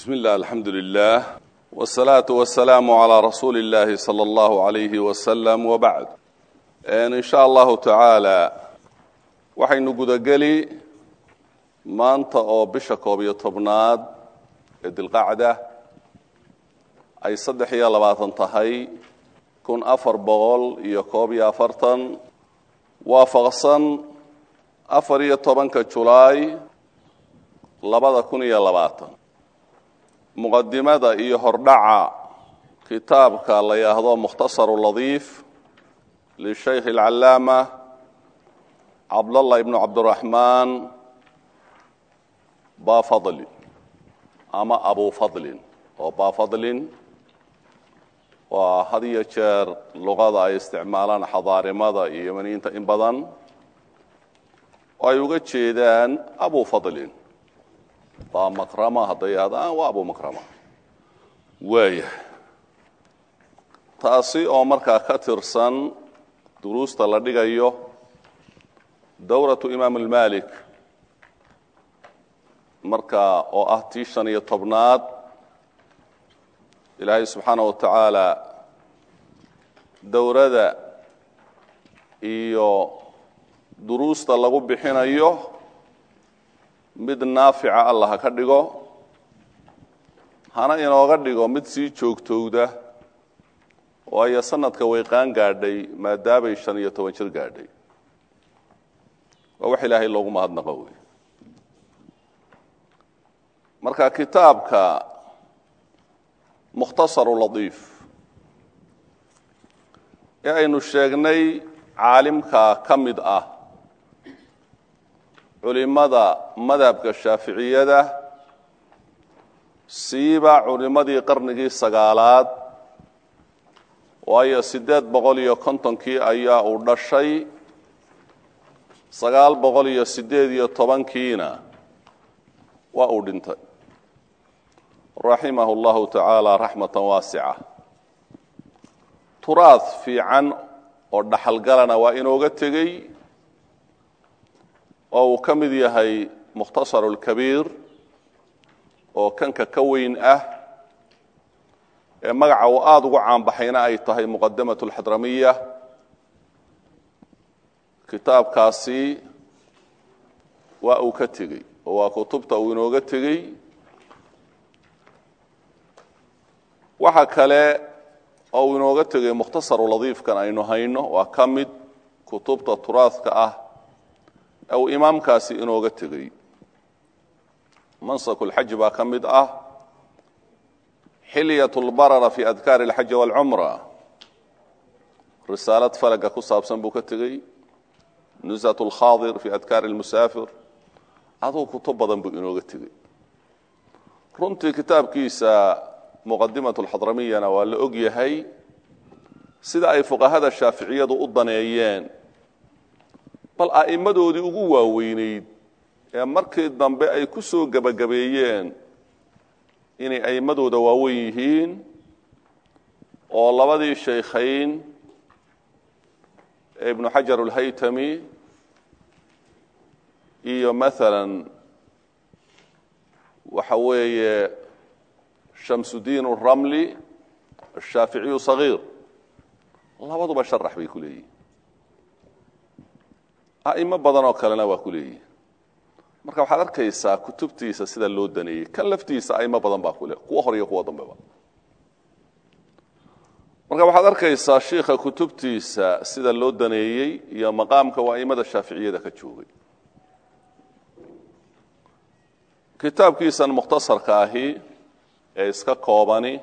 bismi illah alxamdu lilah wsalaatu wasalaamu calaa rasuuli illaahi sala allahu alayhi wasalam wabacd in sha allahu tacaala waxaynu gudageli maanta oo bisha koob iyo tobnaad ee dilqacda ay saddex iyo labaatan tahay kun afar boqol iyo koob iyo afartan waafaqsan afar iyo tobanka julaay labada kun iyo labaatan muqadimada iyo hordhaca kitaabka la yidhaahdo mukhtasaru ladiif lishaykh alcallaama cabdallah ibnu cabdiraxmaan bafadli ama abu fadlin oo bafadlin waa had iyo jeer luqada ay isticmaalaan xadaarimada iyo yemaniyiinta in badan oo ay uga jeedaan abu fadlin baa makrama hadday ahdaan waa abu makrama waaya taasi oo markaa ka tirsan duruusta la dhigayo dowratu imaam almalik markaa oo ah tii shan iyo tobnaad ilaahay subxaana wa tacaala dowrada iyo duruusta lagu bixinayo mid naafica allah ha ka dhigo hana inooga dhigo mid sii joogtowda waayo sanadka way qaan gaadhay maadaamay shan iyo toban jir gaadhay waa wax ilaahay loogu mahadnaqo wey marka kitaabka mukhtasaru ladiif ee aynu sheegnay caalimka ka mid ah culimada madhabka shaaficiyada siiba culimmadii qarnigii sagaalaad waayo siddeed boqol iyo kontonkii ayaa uu dhashay sagaal boqol iyo siddeed iyo tobankiina waa uu dhintay raximahu llahu tacaala raxmatan waasica turaad fiican oo dhaxalgalana waa inooga tegey oo uu ka mid yahay mukhtasaru lkabiir oo kanka ka weyn ah ee magaca uu aada ugu caanbaxayna ay tahay muqadamatu alxadramiya kitaabkaasi waa uu ka tegey oo waa kutubta uu inooga tegey waxa kale oo uu inooga tegay mukhtasaru ladiifkan aynu hayno waa ka mid kutubta turaadka ah ee uu imaamkaasi inooga tegey mansaku lxaji baa ka mid ah xilyat lbarara fi adkaari alxaji waalcumra risaalad falaga ku saabsan buu ka tegey nusat lkhaadir fi adkaari lmusaafir aduu kutub badan buu inooga tegey runtii kitaabkiisa muqadimat lxadramiyana waa la og yahay sida ay fuqahada shaaficiyadu u daneeyeen bal a'immadoodii ugu waaweyneyd ee markii dambe ay ku soo gebagabeeyeen inay a'immadooda waaweyn yihiin oo labadii shaykhayn ee ibnu xajar alhaytami iyo maalan waxa weeye shamsudiin aramli ashaaficiyu sagiir labaduba sharax bay ku leeyihin a'imo badan oo kalena waa ku leeyihin marka waxaad arkaysaa kutubtiisa sida loo daneeyey kan laftiisa a'imo badan baa kule kuwa hor iyo kuwa dambeba marka waxaad arkaysaa shiikha kutubtiisa sida loo daneeyey iyo maqaamka waa a'imada shaaficiyada ka joogay kitaabkiisan mukhtasarka ahi ee iska koobani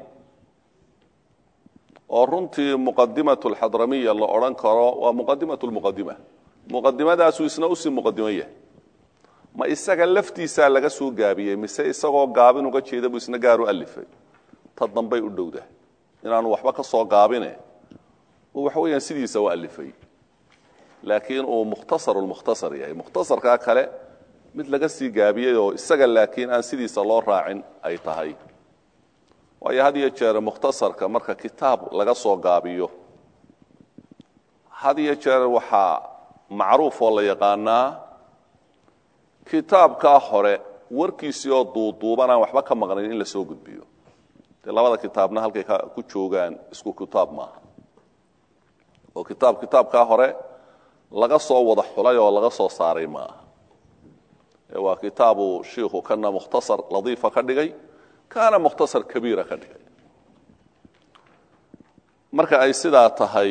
oo runtii muqadimatu alxadramiya la odhan karo waa muqadimatu lmuqadima muqadimadaasuu isna usii muqadimo yahay ma isaga laftiisaa laga soo gaabiyey mise isagoo gaabin uga jeeda buu isna gaar u alifay ta dambay u dhowdah inaanu waxba ka soo gaabine uu waxa weeyaan sidiisa u alifay laakiin uu mukhtasaru lmukhtasar yahay mukhtasarkaa kale mid laga sii gaabiyey oo isaga laakiin aan sidiisa loo raacin ay tahay waayo had iyo jeer mukhtasarka marka kitaab laga soo gaabiyo had iyo jeer waxaa macruuf oo la yaqaanaa kitaabkaa hore warkiisii oo duuduuban aan waxba ka maqnayn in la soo gudbiyo dee labada kitaabna halkay ku joogaan isku kitaab maaha oo kitaab kitaabkaa hore laga soo wada xulay oo laga soo saaray maaha ee waa kitaabu shiikhu kana mukhtasar ladiifa ka dhigay kaana mukhtasar kabiira ka dhigay marka ay sidaa tahay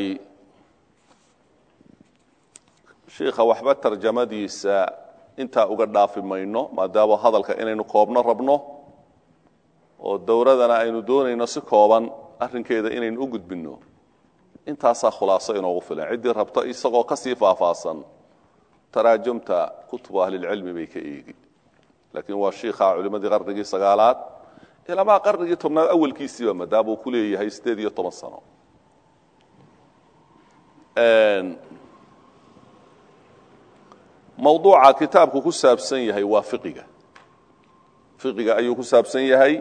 shiikha waxba tarjamadiisa intaa uga dhaafi mayno maadaama hadalka inaynu koobno rabno oo dowladana aynu doonayno si kooban arrinkeeda inaynu u gudbinno intaasaa khulaaso inoogu filan ciddii rabto isagoo ka sii faahfaahsan taraajumta kutubu ahlilcilmi bay ka eegi laakiin waa shiikha culimmadii qarnigii sagaalaad ilamaa qarnigii tobnaad awalkiisiiba maadaama uu ku leeyahay siddeed iyo toban sano mawduuca kitaabku ku saabsan yahay waa fiqiga fiqiga ayuu ku saabsan yahay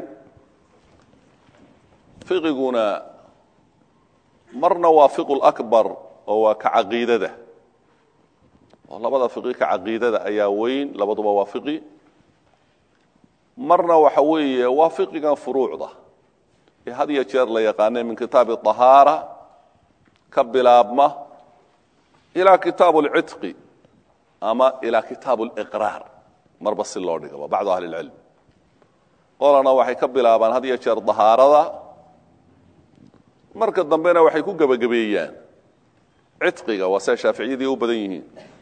fiqiguna marna waa fiqu lakbar oo waa ka caqiidada oo labada fiqi ka caqiidada ayaa weyn labaduba waa fiqi marna waxa weeye waa fiqigan furuucda ee had iyo jeer la yaqaane min kitaabi طahaara ka bilaabma ilaa kitaab اlcitqi ama ilaa kitaab اliqraar marba si loo dhigaba bacdu ahli اlcilm qolana waxay ka bilaabaan had iyo jeer dahaarada marka dambena waxay ku gebagabeeyaan citqiga waa sia shaaficiyadii u badan yihiin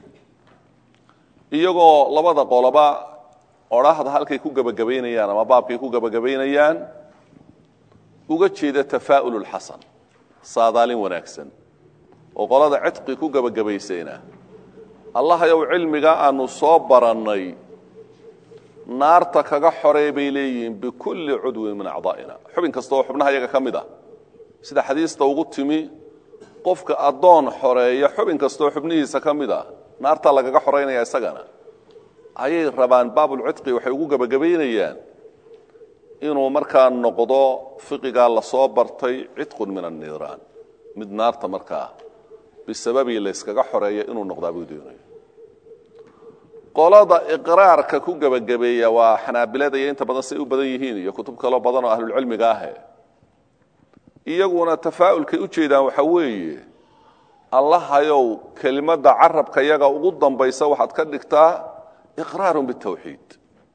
iyagoo labada qoloba odhaahda halkay ku gebagabaynayaan ama baabkay ku gebagabaynayaan uga jeeda tafaa'ul اlxasan saadaalin wanaagsan oo qolada citqi ku gebagabaysayna allahayow cilmiga aanu soo barannay naarta kaga xorey bay leeyihiin bikulli cudwin min acdaa'ina xubin kasta oo xubnaha iyaga ka mid ah sida xadiista ugu timi qofka addoon xoreeya xubin kastaoo xubnihiisa ka mid ah naartaa lagaga xoraynaya isagana ayay rabaan baabulcitqi waxay ugu gebagabaynayaan inuu markaa noqdo fiqigaa lasoo bartay cidqun min anniiraan mid naarta markaa bisababii layskaga xoreeya inuu noqdaa buu doonaya qolada iqraarka ku gebagabeeya waa xanaabilada iyo inta badan say u badan yihiin iyo kutub kaloo badan oo ahlulcilmiga ahe iyaguna tafaa'ulkay u jeedaan waxa weeye allahayow kelimadda carabka yaga ugu dambaysa waxaad ka dhigtaa iqraaru bitawxiid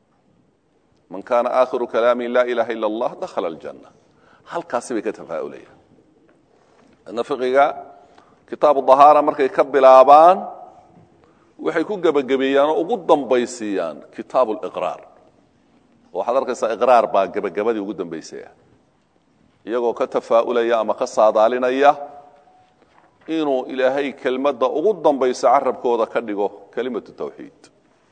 man kaana aakhiru kalaami laa ilaaha ila allah dakhala aljanna halkaasi bay ka tafaa'ulayaan adna fiqiga kitaabu dahaara markay ka bilaabaan waxay ku gebagabeeyaan oo ugu dambaysiiyaan kitaabu liqraar oo waxaad arkaysaa iqraar baa gebagabadii ugu dambaysaya iyagoo ka tafaa'ulaya ama ka saadaalinaya inuu ilaahay kelmadda ugu dambaysa carabkooda ka dhigo kelimatu tawxiid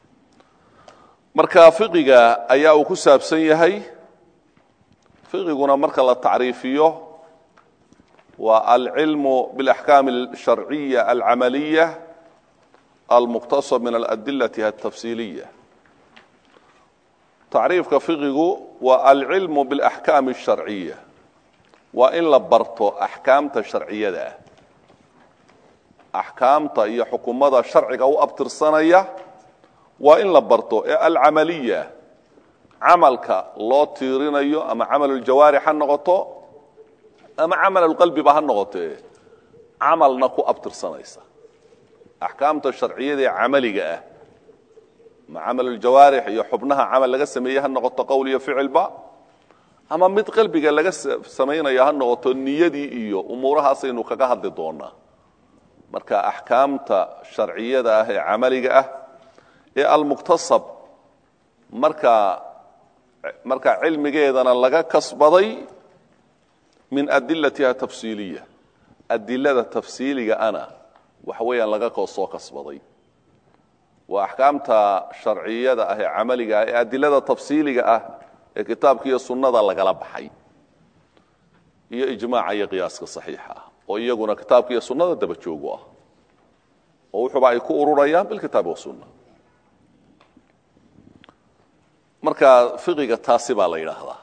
marka fiqiga ayaa uu ku saabsan yahay fiqiguna marka la tacriifiyo waa alcilmu biاlaxkaam alsharciya alcamaliya almuqtasab min aladilati altafsiiliya tacriifka fiqigu waa alcilmu biاlaxkaam alsharciya waa in la barto axkaamta sharciyada ah axkaamta iyo xukumada sharciga u abtirsanaya waa in la barto ee alcamaliya camalka loo tiirinayo ama camaluljawaarix ha noqoto ama camalulqalbiba ha noqotee camalna ku abtirsanaysa axkaamta sharciyada ee camaliga ah ama camaluljawaarix iyo xubnaha camal laga sameeyey ha noqoto qowl iyo ficilba ama mid qalbiga laga samaynayo ha noqoto niyadii iyo umuurahaasaynu kaga hadli doonaa marka axkaamta sharciyada ah ee camaliga ah ee almuktasab markaa markaa cilmigeedana laga kasbaday min adilatiha tafsiiliya adilada tafsiiliga ana waxa weeyaan laga soo kasbaday waa axkaamta sharciyada ah ee camaliga ah ee adilada tafsiiliga ah ee kitaabka iyo sunnada lagala baxay iyo ijmaaca iyo qiyaaska saxiixa ah oo iyaguna kitaabka iyo sunnada daba joogu ah oo wuxuuba ay ku ururayaan bilkitaabi wasunna marka fiqiga taasi baa la yidhaahdaa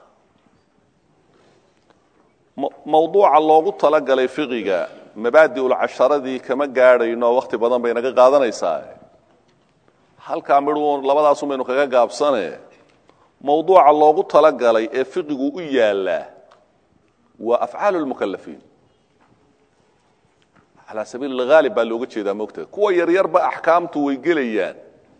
mawduuca loogu talagalay fiqiga mabaadiulcasharadii kama gaadhayno wakhti badan bay naga qaadanaysaa halkaa midhuun labadaasun baynu kaga gaabsane mawduuca loogu talagalay ee fiqigu u yaallaa waa afcaalu lmukalafiin calaa sabiili alghaalib baa looga jeedaa mogtahay kuwa yaryarba axkaamtu way gelayaan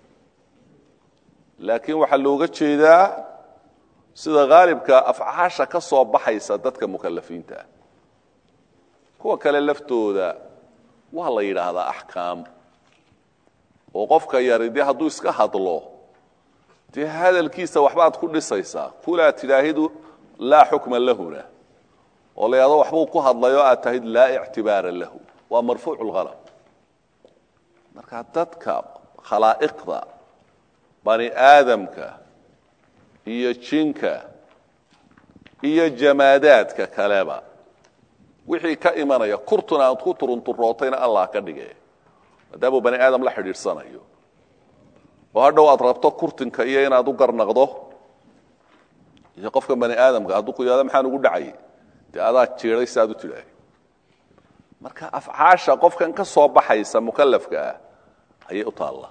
laakiin waxaa looga jeedaa sida haalibka afcaasha ka soo baxaysa dadka mukalafiinta ah kuwa kale laftooda waa la yidhaahdaa axkaam oo qofka yari dee hadduu iska hadlo dee hadalkiisa waxbaad ku dhisaysaa kulaa tidhaahidu laa xukma lahuna oo la yidhahdo waxbuu ku hadlay oo aad tahid laa ictibaara lahu waa marfuucu lhalab marka dadka khalaa'iqda bani aadamka iyo jinka iyo jamaadaadka kaleba wixii ka imanaya kurtuna aad ku turunturootayna allah ka dhige maadaamuu bani aadam la xidhiidhsanayo oo hadhow aad rabto kurtinka iyo inaad u garnaqdo iyo qofka bani aadamka hadduu ku yihahdo maxaan ugu dhacay dee adaa jiiday si aad u tidhaahay marka afcaasha qofkan ka soo baxaysa mukalafka ah ayay u taallaa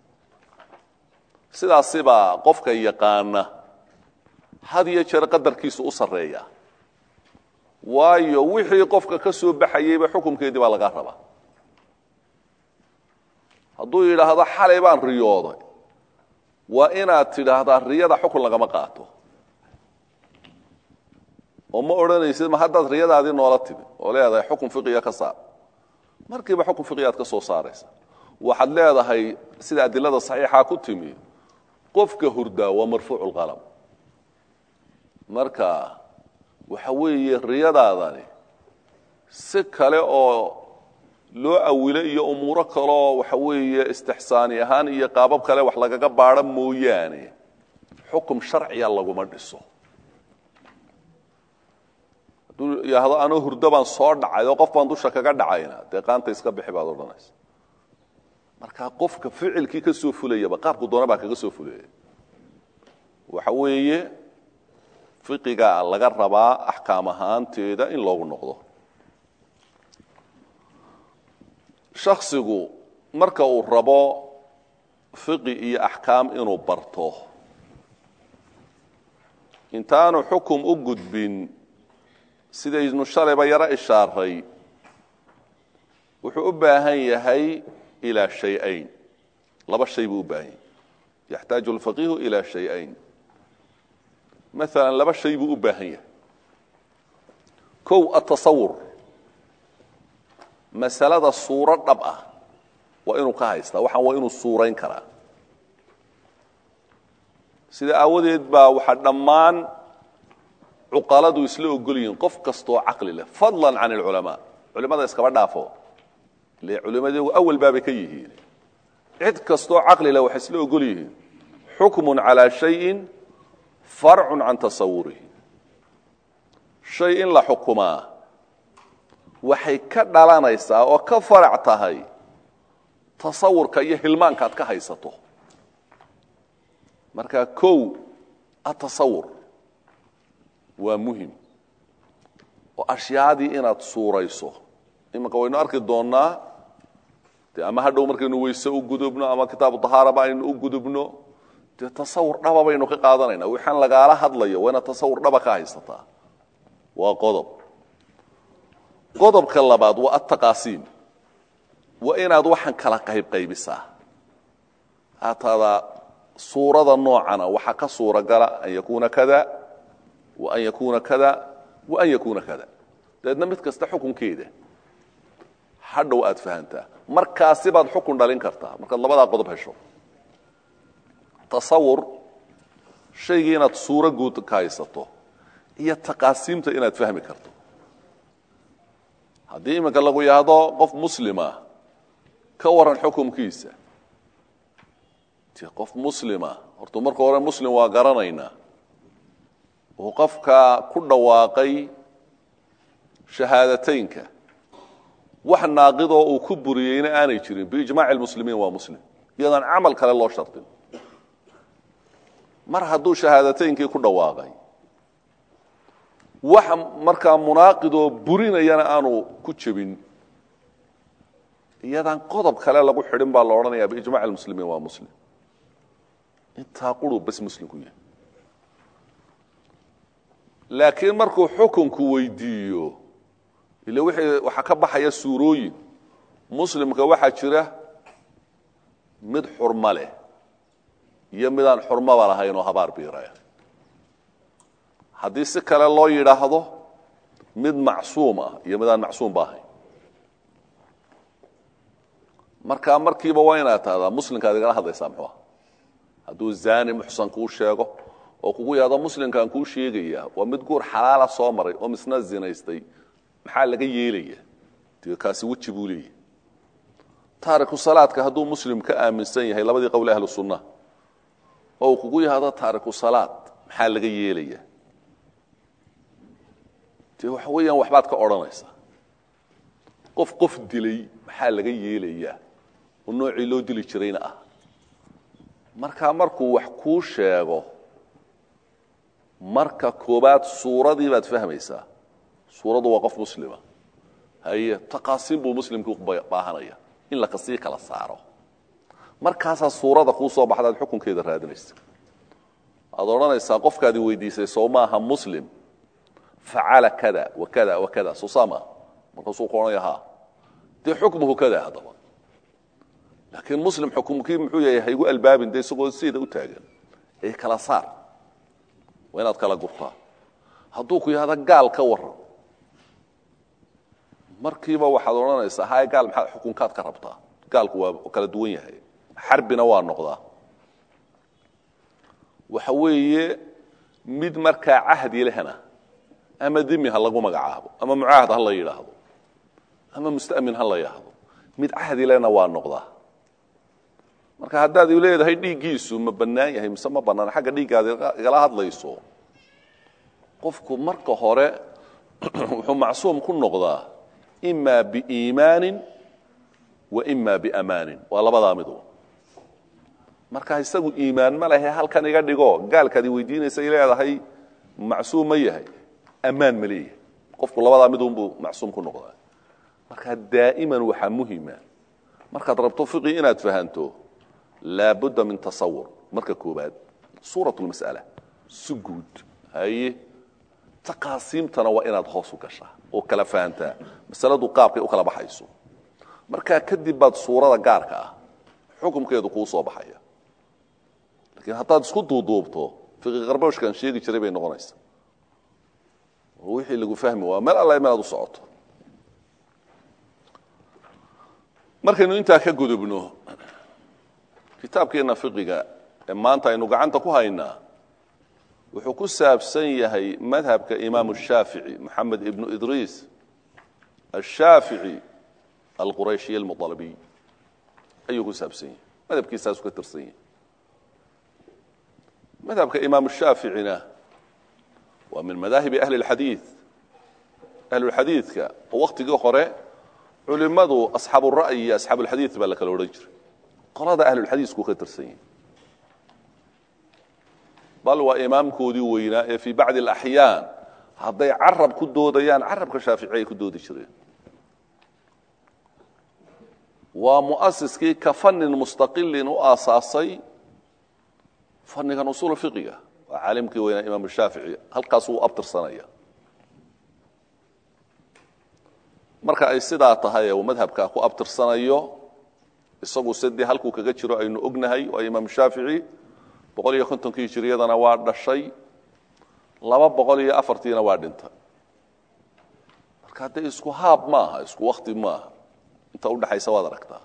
sidaasibaa qofka yaqaana had iyo jeer qadarkiisu u sarreeya waayo wixii qofka ka soo baxayeyba xukunkeedii baa laga rabaa hadduu yidhaahdo xalay baan riyooday waa inaad tidhaahdaa riyada xukun lagama qaato oo ma odhanaysid ma haddaad riyadaadii noola timi oo leedahay xukun fiqiga ka saar markiiba xukun fiqigaad ka soo saaraysa waxaad leedahay sida adilada saxiixa ku timi qofka hurdaa waa marfuucu lqalam marka waxa weeye riyadaadani si kale oo loo awilo iyo umuuro kaleoo waxa weeye istixsaani ahaan iyo qaabab kale wax lagaga baadho mooyaane xukum sharciya laguma dhiso hadduu yidhaahdo anoo hurdo baan soo dhacay oo qof baan dusha kaga dhacayna dee qaanta iska bixi baad odhanaysa marka qofka ficilkii ka soo fulayaba qaabku doona baa kaga soo fulaya waxa weeye fiqiga laga rabaa axkaam ahaanteeda in loogu noqdo shaksigu marka uu rabo fiqi iyo axkaam inuu barto intaanu xukum u gudbin sidaynu shalayba yaro ishaaray wuxuu u baahan yahay ilaa shay-ayn laba shay buu u baahan yahay yaxtaaju alfaqiihu ilaa shay-ayn maalan laba shay buu u baahan yahay kow atasawur masalada suuro dhab ah waa inuu ka haystaa waxaan waa inuu suurayn karaa sida aawadeed baa waxaa dhammaan cuqaladu isla ogol yihiin qof kastoo caqli leh fadlan can alculamaa culimada iskaba dhaafo ile culimadeegu awal baabay ka yihiin cid kastoo caqli leh waxay isla ogol yihiin xukmun calaa shayin farcun can tasawurihi shay in la xukumaa waxay ka dhalanaysaa oo ka farac tahay tasawurka iyo hilmaanka ad ka haysato marka kow atasawur waa muhim oo ashyaadii inaad suurayso imanka waynu arki doonnaa de ama hadhow markaynu weyse u gudubno ama kitaabu dahaaraba aynu u gudubno dee tasawur dhaba baynu ka qaadanayna waxaan lagaala hadlayo waa inaad tasawur dhaba ka haysataa waa qodob qodobka labaad waa ataqaasiim waa inaad waxaan kala qaybqaybisaa haatada suurada noocana waxaa ka suuragala an yakuuna kada wa an yakuuna kada wa an yakuuna kada dabeedna mid kasta xukunkeeda hadhow aad fahantaa markaasi baad xukun dhalin kartaa markaad labadaa qodob hesho tasawur shaygii inaad suuro guud ka haysato iyo taqaasiimta inaad fahmi karto haddii iminka lagu yahdo qof muslima ka waran xukumkiisa ti qof muslima horta marka hore muslim waa garanaynaa uu qofka ku dhawaaqay shahaadateynka wax naaqidoo uu ku buriyeyna aanay jirin biijmaaci lmuslimiin waa muslim iyadaan camal kale loo shardin mar hadduu shahaadateynkii ku dhawaaqay wax markaa munaaqidoo burinayana aanu ku jebin iyadaan qodob kale lagu xidhin baa la odhanaya biijmac lmuslimiin waa muslim intaa quruu bas muslim ku yahay laakiin markuu xukunku weydiiyo ile wixii waxaa ka baxaya suurooyin muslimka waxaa jira mid xurmo leh iyo midaan xurmoba lahayn oo habaar biiraya haddii si kale loo yidhaahdo mid macsuum ah iyo midaan macsuumba ahayn markaa markiiba waa inaad tahdaa muslimkaad igala hadlaysaa muxuu ah hadduu zaani muxsan kuu sheego oo kugu yahdo muslimkaan kuu sheegaya waa mid guur xalaala soo maray oo misna zinaystay maxaa laga yeelaya dee kaasi weji buu leeyahy taariku salaadka hadduu muslim ka aaminsan yahay labadii qowl ahlu sunna oo uu kugu yahdo taariku salaad maxaa laga yeelaya dee waxa weeyaan waxbaad ka odhanaysaa qof qof dilay maxaa laga yeelayaa oo noocii loo dili jirayna ah markaa markuu wax kuu sheego marka koobaad suuradii baad fahmaysaa suuraddu waa qof muslima haye taqaasiin buu muslimkii baahanaya in la kasii kala saaro markaasaa suurada kuu soo baxdaad xukunkeeda raadinaysa aad odhanaysaa qofkaadi weydiisay soo maaha muslim facala kada wa kada wa kada soo saa maaha markaasuu ku odhanaya ha dee xukmuhu kada haddaba laakiin muslim xukumkii muxuu yahay haygu albaabin dee isagoo sideeda u taagan ee kala saar waa inaad kala gurtaa hadduu ku yahdo gaal ka waran markiiba waxaad odhanaysaa hay gaal maxaad xukunkaad ka rabtaa gaalku waa kala duwan yahay xarbina waa noqdaa waxa weeye mid markaa cahdi lehna ama dimi ha lagu magacaabo ama mucaahad ha la yidhaahdo ama musta'min ha la yidhaahdo mid cahdi lehna waa noqdaa marka haddaad u leedahay dhiiggiisu ma bannaan yahay mise ma bannaan xagga dhiiggaad igala hadlayso qofku marka hore wuxuu macsuum ku noqdaa ima biiimaanin wa ima biamaanin waa labadaa midu marka isagu iimaan ma lehe halkan iga dhigo gaalkaadi weydiinaysay leedahay macsuum ma yahay ammaan ma leeyahay qofku labadaa midunbuu macsuum ku noqdaa marka daa'iman waxaa muhima markaad rabto fiqi inaad fahanto laabudda min tasawur marka koobaad suurat lmas'ala si guud haye taqaasiimtana waa inaad hoos u gashaa oo kala fahantaa masaladu qaabkay u kala baxayso markaa kadib baad suurada gaarka ah xukumkeedu kuu soo baxaya laakiin haddaad isku duuduubto fiqi qarbooshkan sheegi jiray bay noqonaysaa oo wixii lagu fahmi waa meel alla meelaad u socoto markaynu intaa ka gudubno kitaabkeenna fiqiga ee maanta aynu gacanta ku haynaa wuxuu ku saabsan yahay madhabka imaamu shaafici moxamed ibnu idriis ashaafici alqurayshiy almualabiy ayuu ku saabsan yahay madhabkiisaasu ka tirsan yahay madhabka imaamu shaaficina waa min madaahibi ahli اlxadiid ahlulxadiidka oo waktigii hore culimadu asxaabu ra'yi iyo asxaabu اlxadiid baa la kala odhan jiray qolada ahlulxadiisku ka tirsan yahay bal waa imaamkoodii weynaa ee fii bacdi alaxyaan hadday carab ku doodayaan carabka shaafici ay ku doodi jireen waa mu'asiskii ka fanin mustaqilin u aasaasay fannigan usuul fiqiga waa caalimkii weynaa imaam shaafici halkaasuu abtirsanaya marka ay sidaa tahay uu madhabkaa ku abtirsanayo isagu sidii halkuu kaga jiro aynu ognahay waa imaam shaafici boqol iyo kontonkii hijiriyadana waa dhashay laba boqol iyo afartiina waa dhintay marka haddee isku haab maaha isku wakti maaha inta udhexaysa waad aragtaa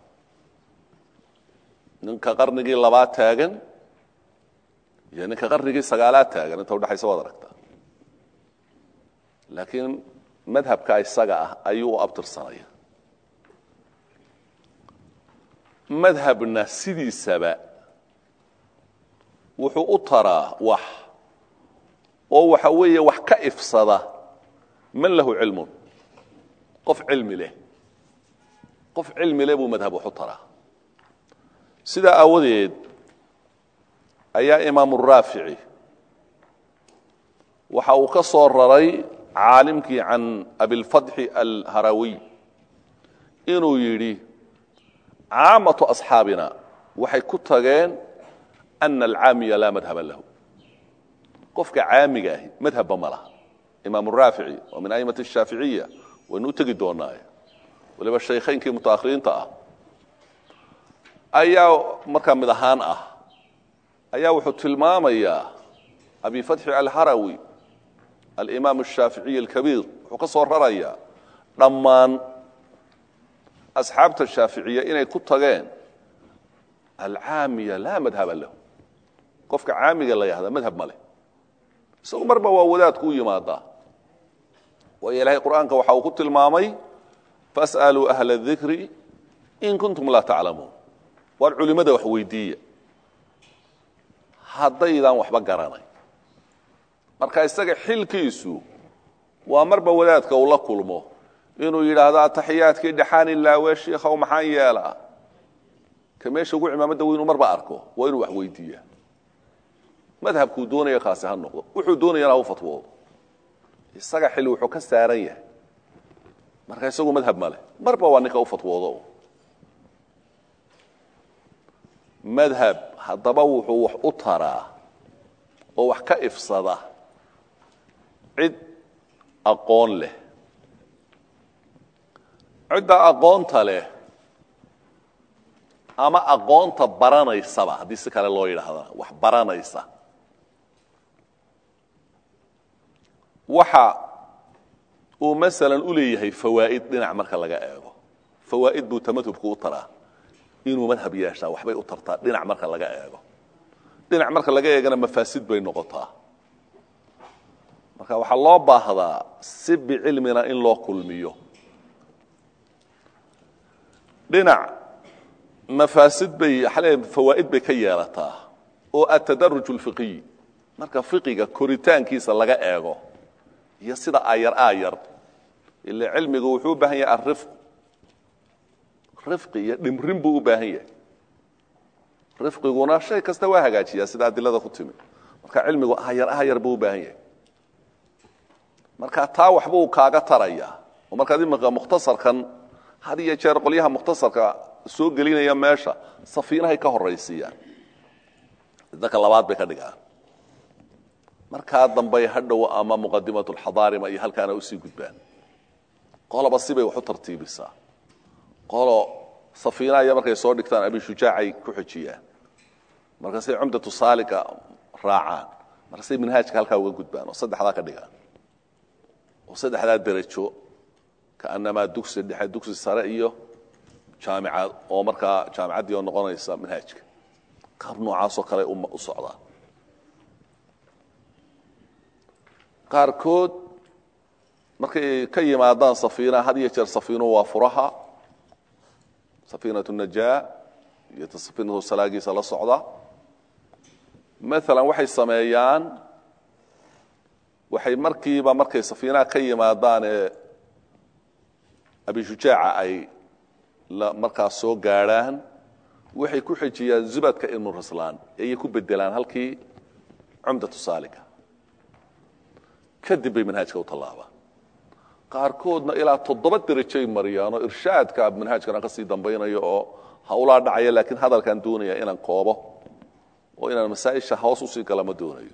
ninka qarnigii labaad taagan iyo ninka qarnigii sagaalaad taagan inta udhexaysa waad aragtaa laakiin madhabka isaga ah ayuu u abtirsanaya madhabna sidiisaba wuxuu u taraa wax oo waxa weeye wax ka ifsada man lahu cilmun qof cilmi leh qof cilmi leh buu madhab wax u taraa sidaa aawadeed ayaa imaamu raafici waxa uu ka soo raray caalimkii can abilfatxi alharawiy inuu yidhi caamatu asxaabina waxay ku tageen ana alcaamiya laa madhaba lahu qofka caamiga ahi madhabba ma laha imaam raafici oo min aimati shaaficiya waynu u tegi doonaaye waliba shaykhaynkii mutaakhiriinta ah ayaa markaa mid ahaan ah ayaa wuxuu tilmaamayaa abi fatxi alharawi alimaam ashaaficiy alkabiir wuxuu ka soo rarayaa dhammaan asxaabta shaaficiya inay ku tageen alcaamiya laa madhaba lahu qofka caamiga la yahdaa madhab ma leh isagu marba waa wadaadku u yimaadaa waayo ilaahay qur'aanka waxa uu ku tilmaamay fas'aluu ahla dikri in kuntum laa taclamuun waar culimmada wax weydiiya haddaydaan waxba garanay marka isaga xilkiisu waa marba wadaadka uu la kulmo inuu yidhaahdo ataxiyaadkii dhexaan ilaawe shiikhow maxaan yeelaa ka meesha ugu cimaamada weynuu marba arko waa inuu wax weydiiya madhabkuu doonaya kaasi ha noqdo wuxuu doonayana ha u fatwoodo isaga xil wuxuu ka saaran yahay marka isagu madhab ma leh marba waa ninka u fatwoodo madhab haddaba wuxuu wax u taraa oo wax ka ifsada cid aqoon leh cidda aqoonta leh ama aqoonta baranaysaba haddii si kale loo yidhaahdana wax baranaysa waxa uu masalan u leeyahay fawaa'id dhinac marka laga eego fawaa'id buu tamadhubku u taraa inuu madhab yeeshaa waxbay u tartaa dhinac marka laga eego dhinac marka laga eegana mafaasid bay noqotaa marka waxaa loo baahdaa si bicilmina in loo kulmiyo dhinac mafaasid bay fawaa'id bay ka yeelataa oo atadaruj اlfiqiy marka fiqiga koritaankiisa laga eego iyo sida ayar ayar ile cilmigu wuxuu u baahan yahay arifq rifqi iyo dhimrin buu u baahan yahay rifqiguna shay kasta waa hagaajiyaa sida adilada ku timi marka cilmigu ayar ayar buu u baahan yahay marka taa waxba uu kaaga taraya oo markaad imika mukhtasarkan had iyo jeer qolyaha mukhtasarka soo gelinaya meesha safiinahay ka horaysiiyaan dadka labaad bay ka dhigaan markaa dambey hadhow ama muqadimat lxadaarima iyo halkaana usii gudbaan qoloba sibay wax u tartiibisaa qolo safiinaya markay soo dhigtaan abi shujaacay ku xejiyaan markaasay cumdatu saaliga raacaan markaasay minhaajka halkaa uga gudbaan oo saddexdaa ka dhigaan oo saddexdaa derajo kaanamaa dugsi dhexe dugsi sare iyo jaamicad oo markaa jaamicaddii oo noqonaysa manhaajka qaab noocaasoo kale u socdaa qaarkood markay ka yimaadaan safiina had iyo jeer safiinuhu waa furaha safiinatu najaa iyo ta safiinatu salaagiisa la socda maalan waxay sameeyaan waxay markiiba markay safiinaha ka yimaadaan ee abishujaaca ay markaas soo gaadhaan waxay ku xejiyaan zubadka ibnu raslaan ayay ku bedelaan halkii cumdatu saaliga kadib bay manhaajka u tallaabaan qaarkoodna ilaa toddoba derajay mariyaan oo irshaadka manhaajkana ka sii dambaynayo oo hawlaa dhacaya laakiin hadalkaan doonaya inaan koobo oo inaan masaa'isha hoos usii gala ma doonayo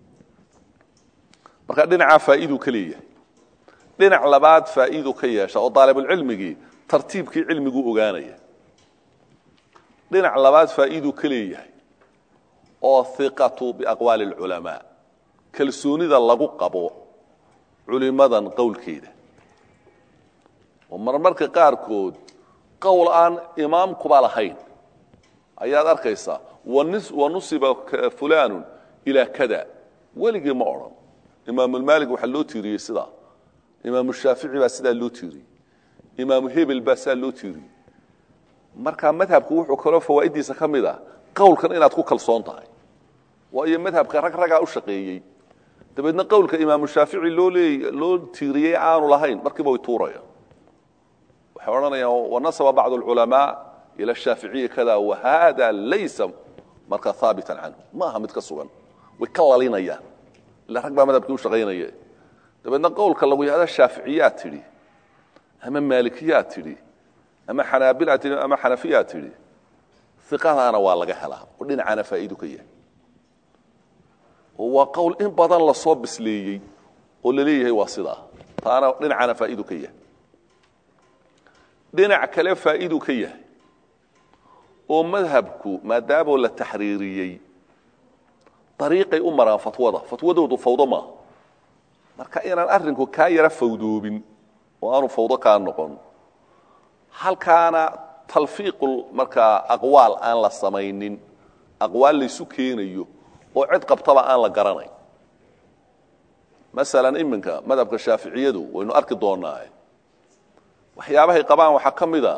marka dhinacaa faa'iiduu ka leeyahay dhinac labaad faa'iidu ka yeesha oo daalibulcilmigii tartiibkii cilmiguu ogaanaya dhinac labaad faa'iiduu ka leeyahay oo hiqatu biaqwaali اlculamaa kalsoonida lagu qabo culimadan qowlkeeda oo marmarka qaarkood qowl aan imaamkuba lahayn ayaad arkaysaa wanusiba fulanu ilaa kada weligii ma odhan imaamulmaalik waxaa loo tiiriyey sidaa imaamu shaafici baa sidaa loo tiiriyey imaamu hebel baa sidaa loo tiiriyey marka madhabku wuxuu kaloo fawaaiddiisa ka mid ah qowlkan inaad ku kalsoon tahay waayo madhabka rag ragaa u shaqeeyey dabeedna qowlka imaamu shaafici loo leey loo tiiriyey aanu lahayn markiiba way tuurayaan waxay odhanayaan wanasaba bacdu alculamaa ila shaaficiyi kada wahada laysa markaa haabitan canhu ma aha mid ka sugan way ka lalinayaan ila rag baa madhabkii u shaqaynaya dabeedna qowlka lagu yahda shaaficiyaa tidhi ama maalikiyaa tidhi ama xanaabilaa tidhi ama xanafiyaa tidhi iqadaana waa laga helaa oo dhinacaana faa'iidu ka yahay oo waa qowl in badan lasoo bisleeyey oo la leeyahay waa sidaa taana dhinacana faa'idu ka yahay dhinac kale faa'idu ka yahay oo madhabku maadaamoo la taxriiriyey dariiqay u maraan fatwada fatwadoodu fawdo maaha marka inaan arrinku kaa yara fawdoobin oo aanu fawdo kaa noqon halkaana talfiiqul markaa aqwaal aan la samaynin aqwaal laysu keenayo oo cid qabtaba aan la garanayn masalan iminka madhabka shaaficiyadu waynu arki doonaa waxyaabahay qabaan waxaa ka mid a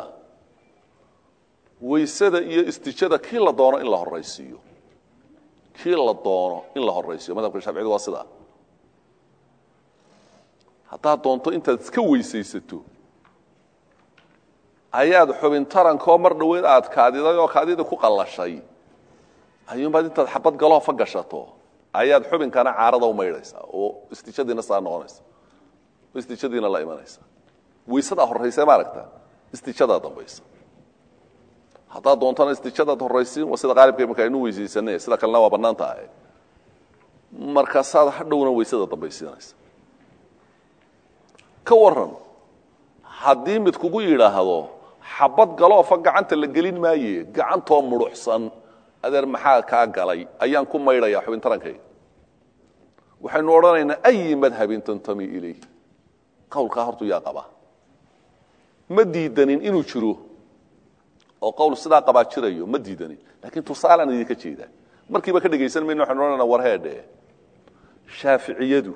waysada iyo istijada kii la doono in la horaysiiyo kii la doono in la horaysiiyo madhabka shaaficiyadu waa sidaa haddaad doonto intaad iska weysaysato ayaad xubin tarankoo mar dhaweyd aad kaadiday oo kaadida ku qallashay ayuunbaad intaad xabad galoofa gashato ayaad xubinkana caarada u maydhaysaa oo istijadiina saa noqonaysa oo istijadiina la imanaysa waysadaa horraysa maaragta istijadaa dambaysa haddaad doontana istijadaad horraysiin waa sida qaalibka imanka aynu weysaysanay sida kalena waa bannaan tahay markaasaad hadhowna waysada dambaysiinaysa ka waran haddii mid kugu yidhaahdo xabad galoofa gacanta la gelin maaye gacantoo mudhuxsan adeer maxaa kaa galay ayaan ku maydhayaa xubin tarankayga waxaynu odhanaynaa ayi madhabin tantami ilayh qowlkaa hortu yaa qabaa ma diidanin inuu jiro oo qowl sidaa qabaa jirayo ma diidanin laakiin tusaalaan idinka jeedaa markiiba ka dhegaysan mayno waxaynu odhanayna warheedhe shaaficiyadu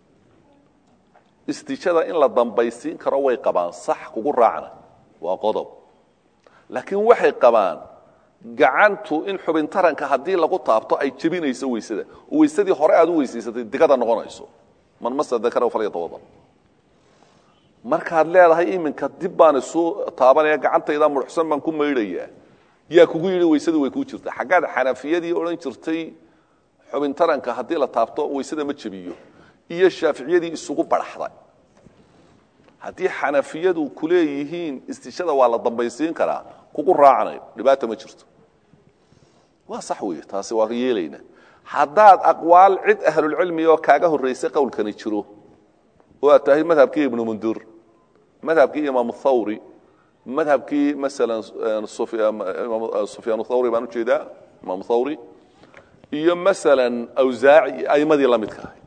istijada in la dambaysiin karo way qabaan sax kugu raacna waa qodob laakiin waxay qabaan gacantu in xubin taranka haddii lagu taabto ay jebinayso weysada oo weysadii hore aad u weysaysatay digada noqonayso man masa dakara falyatawada markaad leedahay iminka dib baan isu taabanaya gacantayda mudhuxsan baan ku maydhayaa yaa kugu yidhi weysadii way kuu jirta xaggaad xanafiyadii odhan jirtay xubin taranka haddii la taabto weysada ma jebiyo iyo shaaficiyadii isugu baraxday haddii xanafiyadu ku leeyihiin istishada waa la dambaysiin karaa kugu raacnayo dhibaata ma jirto waa sax wey taasi waa yeelayna haddaad aqwaal cid ahlulcilmi oo kaaga horraysay qowlkani jiro oo aad tahay madhabkii ibnu mundur madhabkii imaamu thawri madhabkii masalan sufyaan thawri baan ujeedaa imaamu thawri iyo masalan awsaaci aimadii la midka ahayd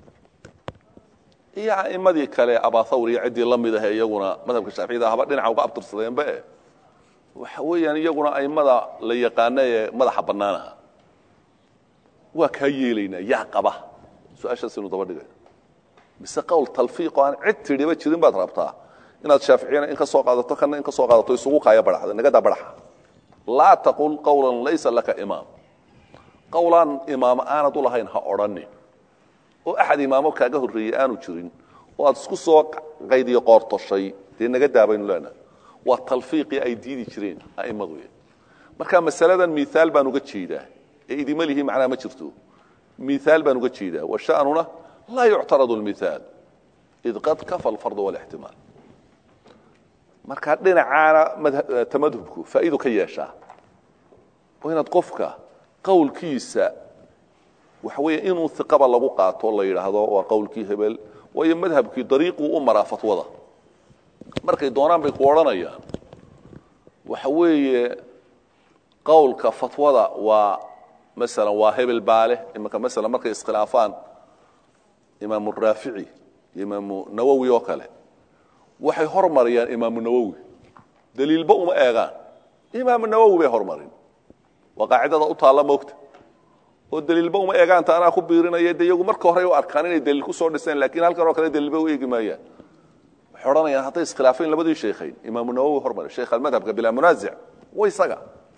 iyo aimadii kale abathawr iyo ciddii la mid ahe iyaguna madhabka shaaficiyada haba dhinaca uga abtirsadeenba e waxa weeyaan iyaguna aimada la yaqaana ee madaxa bannaanaha waa kaa yeelaynaa yaa qaba su-aashaasaynu daba dhigayna mise qowl talfiiqo aan cid tidhiba jirin baad rabtaa inaad shaaficiyana in ka soo qaadato kana in ka soo qaadato isugu kaaya badhaxda nagadaa badhaxa laa taqul qawlan laysa laka imaam qowlaan imaamo aanad u lahayn ha odhanin oo axad imaamo kaaga horreeyey aanu jirin oo aad isku soo qaydiyo qoortoshay dee naga daabaynu leenaha waa talfiiqii ay diidi jireen a'immadu marka masaladan miaal baan uga jeedaa ee idima lihi macnaa ma jirto miaal baan uga jeedaa wa sha'nuna laa yuctaradu lmiaal id qad kafa alfardu walixtimaal marka dhinacaana tamadhubku faa'iidu ka yeeshaa oo inaad qofka qowlkiisa waxa weeye inuu iqaba lagu qaato la yidhaahdo waa qowlkii hebel waayo madhabkii dariiquu u maraa fatwada markay doonaan bay ku odhanayaan waxa weeye qowlka fatwada waa masalan waa hebel baale imanka masalan markay iskhilaafaan imaamu raafici iyo imaamu nawowi oo kale waxay hormariyaan imaamu nawowi daliilba uma eegaan imaamu nawowi bay hormarin waa qaacidada u taalla moogta oo daliilba uma eegaanta anaa ku biirinaya de iyagu marka hore u arkaan inay daliil ku soo dhiseen lakiin halkan oo kale daliilba u eegi maayaan waxay odhanayaan hadday iskhilaafeen labadii sheekhayn imaamu nawowi hormari sheekh almadhabka bilaa munaasic wa isaga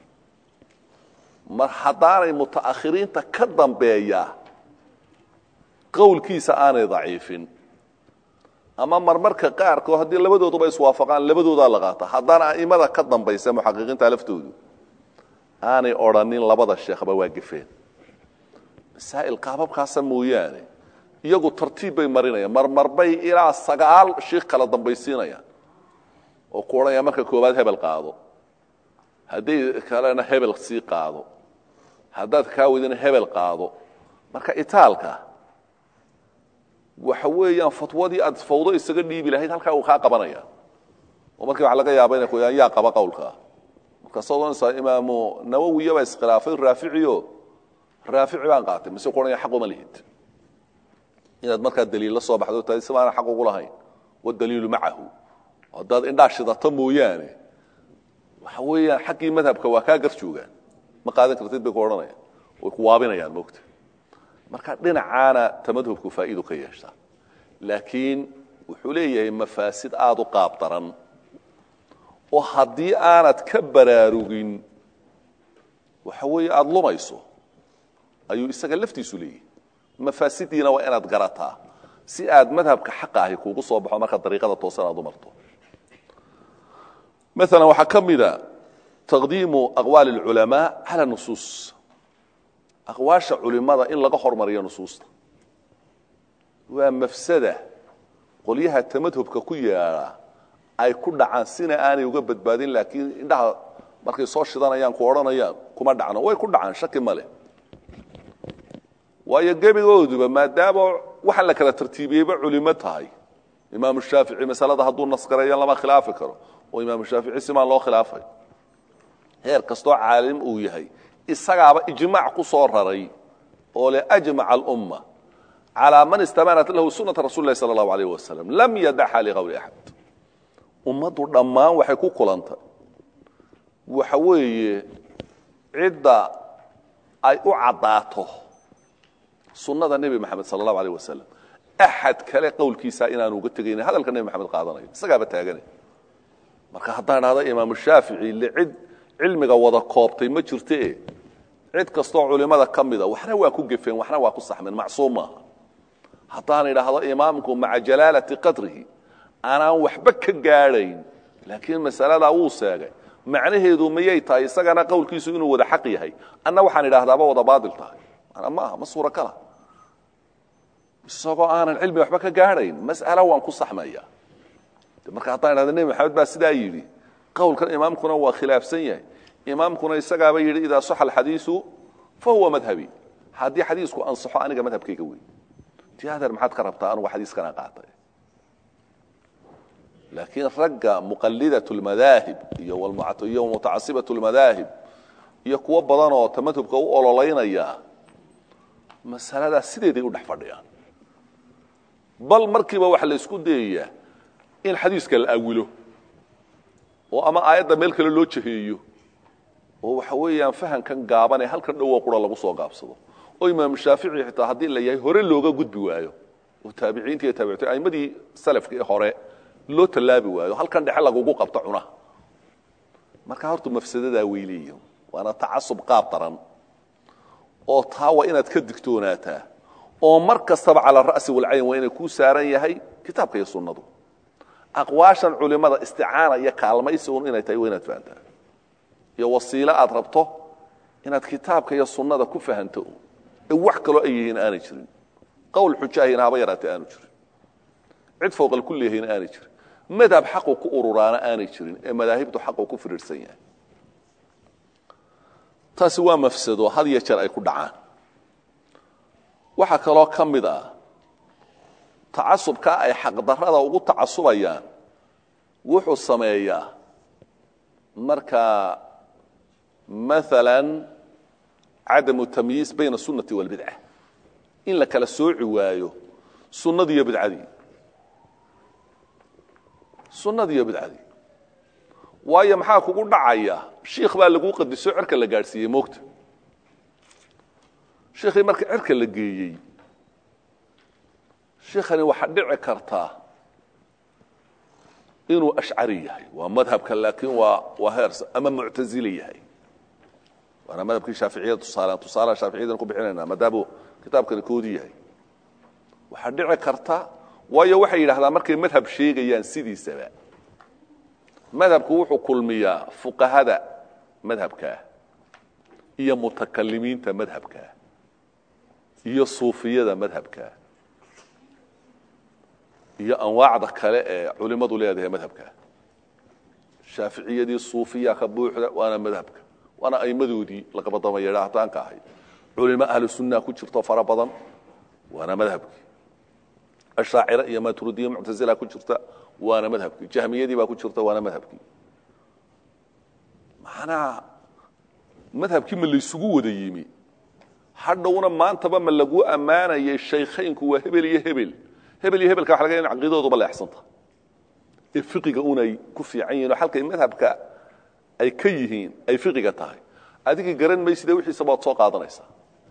mar haddaanay muta'akhiriinta ka dambeeya qowlkiisa aanay daciifin ama marmarka qaarkood haddii labadooduba iswaafaqaan labadoodaa la qaata haddana a'imada ka dambaysa muxaqiqiinta laftoodu aanay odhanin labada sheekhba waa gefeen masaa'il qaababkaasa mooyaane iyagu tartiib bay marinayaan marmarbay ilaa sagaal shiikh kala dambaysiinayaan oo ku odhanaya marka koowaad hebel qaado hadday kalena hebel sii qaado haddaad kaa wadina hebel qaado marka itaalka waxa weeyaan fatwadii aad fawdo isaga dhiibi lahayd halkaa uu kaa qabanaya oo markii waxa laga yaaba inay ku yidhahan yaa qaba qowlkaa markaas odhanaysaa imaamu nawowiya baa iskhilaafay raaficiyo raafici baan qaatay mise ku odhanaya xaq uma lihid inaad markaa daliil la soo baxdo tahay sibaana xaq ugu lahayn wadaliilu macahu haddaad indhaa shidato mooyaane waxa weeyaan xaggii madhabka waa kaa gar joogaan ma qaadan kartid bay ku odhanayaan way ku waabinayaan moogta marka dhinacaana tamadhubku faa'iidu ka yeeshaa laakiin wuxuu leeyahay mafaasid aada u qaab daran oo haddii aanad ka baraarugin waxa weeye aada lumayso ayuu isaga laftiisu leeyahay mafaasidiina waa inaad garataa si aad madhabka xaqa ahi kuugu soo baxo marka dariiqada toosan aad u marto maala waxaa ka mida taqdiimu aqwaali اlculamaa cala nusuus aqwaasha culimada in laga hormariyo nusuusta waa mafsada qolyaha tamadhubka ku yaala ay ku dhacaan sina aanay uga badbaadin laakiin indhaha markay soo shidanayaan ku odhanayaan kuma dhacno way ku dhacaan shaki ma leh waayo gebigooduba maadaama waxaan la kala tartiibiyeyba culimo tahay imaamu shaafici masalada hadduu nasgareeyo lama khilaafi karo oo imaamu shaafici simaan loo khilaafay heer kastoo caalim uu yahay isagaaba ijmaac ku soo raray oo le ajmaca alumma calaa man istamanat lahu sunata rasuli lahi sala allahu alayh wasalam lam yadaxa liqowli axad ummaddu dhammaan waxay ku kulantay waxa weeye cidda ay u caddaato sunnada nebi maxamed sala allahu alayh wasalam axad kale qowlkiisa inaanu uga tegaynin hadalka nebi maxamed qaadanayo isagaaba taagane marka haddaan dhahdo imaamu shaafici le cid cilmiga wada koobtay ma jirte cid kastoo culimada ka mida waxna waa ku gefeen waxna waa ku saxmeen macsuum maaha haddaan idhaahdo imaamku maca jalaalati qadrihi aanaan waxba ka gaadhayn laakiin masaladaa wuu seegay macnaheedu mayay tahay isagana qowlkiisu inuu wada xaq yahay anna waxaan idhahdaaba wada baatil tahay mana maaha ma suurakala isagoo aanan cilmi waxba ka gaadhayn mas'ala waan ku saxmaya marka haddaan idhahdo nebi maxamed baa sidaa yidhi qowlkan imaamkuna waa khilaafsan yahay imaamkuna isagaaba yidhi idaa saxa alxadiisu fa huwa madhabi haddii xadiisku ansaxo aniga madhabkayga wey ti adeer maxaad ka rabtaa anugu xadiiskana qaatay laakiin ragga muqalidat lmadaahib iyo iyo mutacasibat lmadaahib iyo kuwo badan oo tamadhubka u ololaynaya masaladaa sideeday u dhex fadhiyaan bal markiiba waxa la isku dayayaa in xadiiska la awilo oo ama aayadda meel kale loo jaheeyo oo waxa weeyaan fahamkan gaaban ee halkan dhowo qura lagu soo gaabsado oo imaamu shaafici xitaa haddii la yahay hore looga gudbi waayo oo taabiciinta iyo taabicin aimadii salafka ee hore loo tallaabi waayo halkan dhexe lagugu qabto cunaha marka horta mafsadadaa weyleeya waana tacasub qaab daran oo taa waa inaad ka digtoonaataa oo mar kastaba cala ra'si walcayn waa inay kuu saaran yahay kitaabka iyo sunnadu aqwaashan culimada isticaana iyo kaalmaysi un inay tahay waa inaad fahantaa iyo wasiilo aad rabto inaad kitaabka iyo sunnada ku fahanto ee wax kaloo ay yihiin aanay jirin qowl xujaahina haba yaraatee aanu jirin cid fowqal ku leehayna aanay jirin madhab xaqu ku ururaana aanay jirin ee madaahibtu xaqu ku firiirsan yahay taasi waa mafsado had iyo jeer ay ku dhacaan waxaa kaloo ka mid ah tacasubkaa ay xaqdarrada ugu tacasubayaan wuxuu sameeyaa markaa maala cadamu tamyiis bayna sunnati walbidca in la kala sooci waayo sunnadii iyo bidcadii sunnadii iyo bidcadii waayo maxaa kugu dhacaya shiikh baa laguu qadiso cerka la gaadhsiiyey moogta shiikhii marka cerka la geeyey shiikhani waxaa dhici kartaa inuu ashcari yahay waa madhabka laakiin waa waa heers ama muctazili yahay waana madhabkii shaaficiyada tusaalean tusaalaha shaaficiyadan ku bixinayna maadaamuu kitaabkani koodii yahay waxaa dhici karta waayo waxay yidhahdaan markay madhab sheegayaan sidiisaba madhabku wuxuu kulmiyaa fuqahada madhabkaa iyo mutakalimiinta madhabkaa iyo suufiyada madhabkaa iyo anwaacda kale ee culimmadu leedahay madhabkaa shaaficiyadii suufiya ka buuxda waana madhabka waana aimadoodii laqabadama yeedhaahtaanka ahayd culimo ahlu sunnaha ku jirto fara badan waana madhabkii ashaacira iyo maturidiya muctazila ku jirta waana madhabkii jahmiyadii baa ku jirta waana madhabkii macnaha madhabkii ma laysugu wada yimi hadhowna maantaba ma lagu ammaanayay shaykhaynku waa hebel iyo hebel hebel iyo hebelka waxa laga in caqiidadooduba leexsanta ee fiqiga unay ku fiican yihin oo halkay madhabka ay ka yihiin ay fiqiga tahay adigii garan mayside wixiisa baad soo qaadanaysaa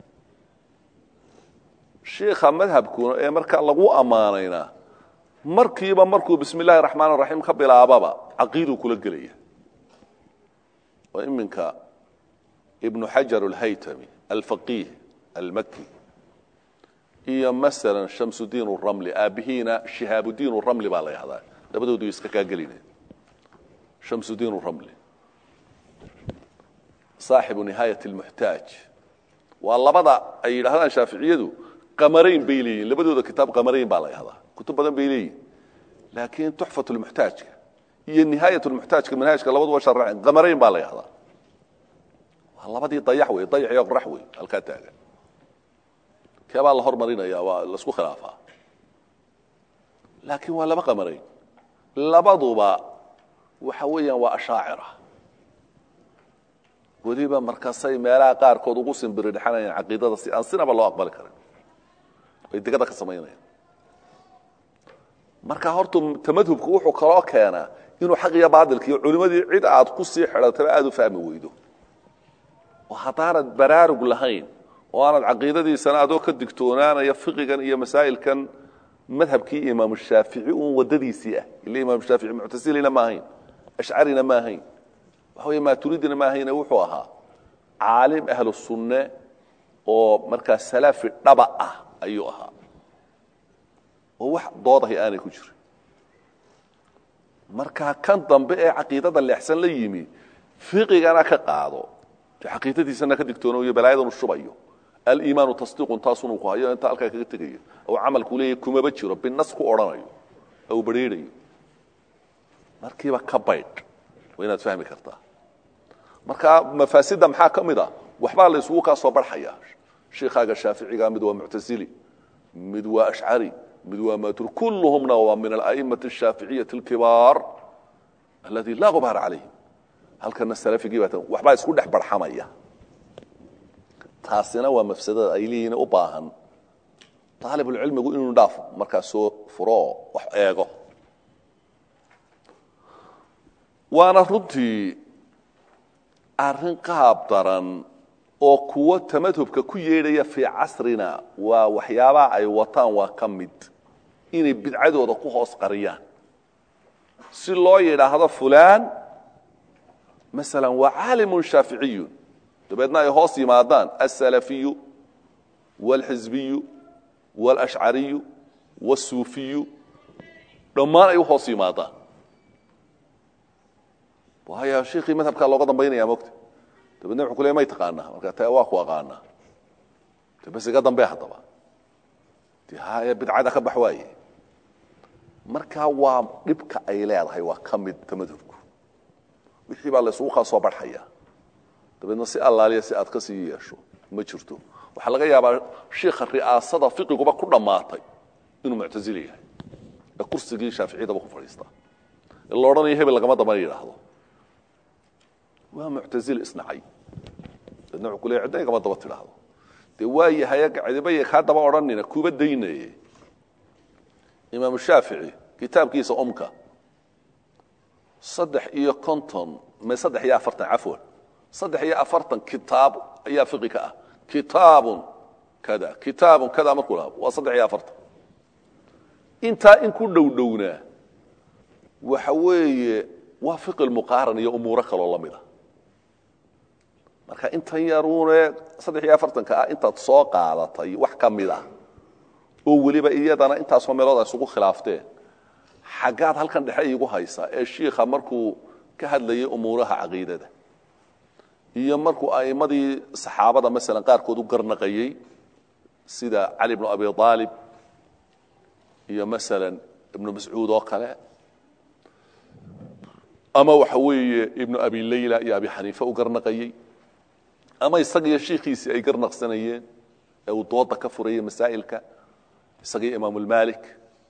shiikha madhabkuna ee markaa lagu ammaanayna markiiba markuu bismi illahi raxmaan raxiim ka bilaababa caqiiduu kula gelaya oo iminka ibnu xajar alhaytami alfaqiih almaki iyo masalan shamsudiin ramli aabihiina shihaabudiin ramli baa la yahdaa labadoodu iska kaageline shamsudiin ramli saaxibu nihaayat lmuxtaaj waa labada ay yidhahdaan shaaficiyadu qamarayn bay leeyihin labadooda kitaab qamarayn baa la yahdaa kutub badan bay leeyihin laakiin tuxfat lmuxtaajka iyo nihaayat lmuxtaajka manhaajka labaduba sharaceen qamarayn baa la yahdaa waa labadii dayax wey dayax iyo qorax wey halkaa taagan kee baa la hormarinaya waa laisku khilaafaa laakiin waa laba qamarayn labaduba waxa weeyaan waa ashaacira weliba markaasay meelaha qaarkood ugu simbiri dhexanayaan caqiidada si aan sinaba loo aqbali karin ay degada ka samaynayaan marka horta tamadhubku wuxuu kaloo keenaa inuu xaq iyo baadilka iyo culimmadii cid aad ku sii xidhataba aada u fahmi weydo oo haddaanad baraarug lahayn oo aanad caqiidadiisana adoo ka digtoonaanaya fiqigan iyo masaa'ilkan madhabkii imaamu shaafici uun waddadiisii ah ila imaamu shaafici muctasilina ma ahayn ashcarina ma ahayn waxa wey maaturidina ma ahayne wuxuu ahaa caalim ahlu sunne oo markaa salaafi dhaba ah ayuu ahaa oo wax doodahay aanay ku jirin markaa kan dambe ee caqiidada leexsan la yimi fiqigana ka qaado de caqiidadiisana ka digtoonayo balaayadan u shubayo aliimaanu tasdiiqun taasunuu ku hayo intaa halkaa kaga tegayo ou camalku leeyahy kumaba jiro binas ku odhanayo ou badrheerayo markiiba ka baydh waa inaad fahmi kartaa marka mafaasida maxaa ka mid a waxbaa la isugu kaa soo barxaya shiikaaga shaaficiga mid waa muctasili mid waa ashcari mid waa matur kulluhumna waa min ala'imati ashaaficiyati alkibaar aladi laa gubaar calayhim halkana salafigii baa waxbaa isku dhex barxamaya taasina waa mafsadada ay leeyihiin u baahan aalibulcilmigu inuu dhaaf markaa soo furo oo wax eego waana runtii arrin qaab daran oo kuwo tamadhubka ku yeedhaya fii casrina waa waxyaabaha ay wataan waa ka mid inay bidcadooda ku hoos qariyaan si loo yidhaahdo fulaan maala waa caalimun shaaficiyun dabeedna ay hoos yimaadaan alsalafiyu wاlxizbiyu wاlashcariyu wاsuufiyu dhammaan ay u hoos yimaadaan waayo shiikii madhabkaa looga dambaynaya mogta dabeedna wuxuu ku leey may taqaanaa marka ta waa ku aqaanaa de bas iga dambe haddaba de haya bidcada ka bax waaye markaa waa dhibka ay leedahay waa ka mid tamadhubku wixii baa la isugu kaa soo barxaya dabeedna si allaaliya si aad ka sii yeesho ma jirto waxaa laga yaabaa shiikha ri'aasada fiqiguba ku dhammaatay inuu muctazili yahay ee kursigii shaaficiyadaba ku fadhiistaa ee la odhanayo hebel lagama dambana yidhaahdo waa muctazil isnacay dabeedna wuxuu ku leeyahy cidna igama daba tidhaahdo dee waa yahay cidibaya kaa daba odhanina kuba daynaye imaamu shaafici kitaabkiisa umka saddex iyo konton me saddex iyo afartan cafwan saddex iyo afartan kitaab ayaa fiqi ka ah kitaabun kada kitaabun kada markuu lahaa waa saddex iyo afartan intaa in ku dhow dhownaa waxa weeye waa fiqi muqaaran iyo umuuro kaloo la mida marka intan yaruune saddex iyo afartanka ah intaad soo qaadatay wax ka mid ah oo weliba iyadana intaasoo meelood ay isugu khilaafteen xaggaad halkan dhexe iigu haysaa ee shiikha markuu ka hadlayay umuuraha caqiidada iyo markuu a'immadii saxaabada masalan qaarkood u garnaqayey sida cali bnu abi aalib iyo masalan ibnu mascuud oo kale ama waxa weeye ibnu abi layla iyo abi xaniife u garnaqayey ama isagiiyo shiikhiisii ay garnaqsanayeen ee uu dooda ka furayay masaa'ilka isagii imaamulmalik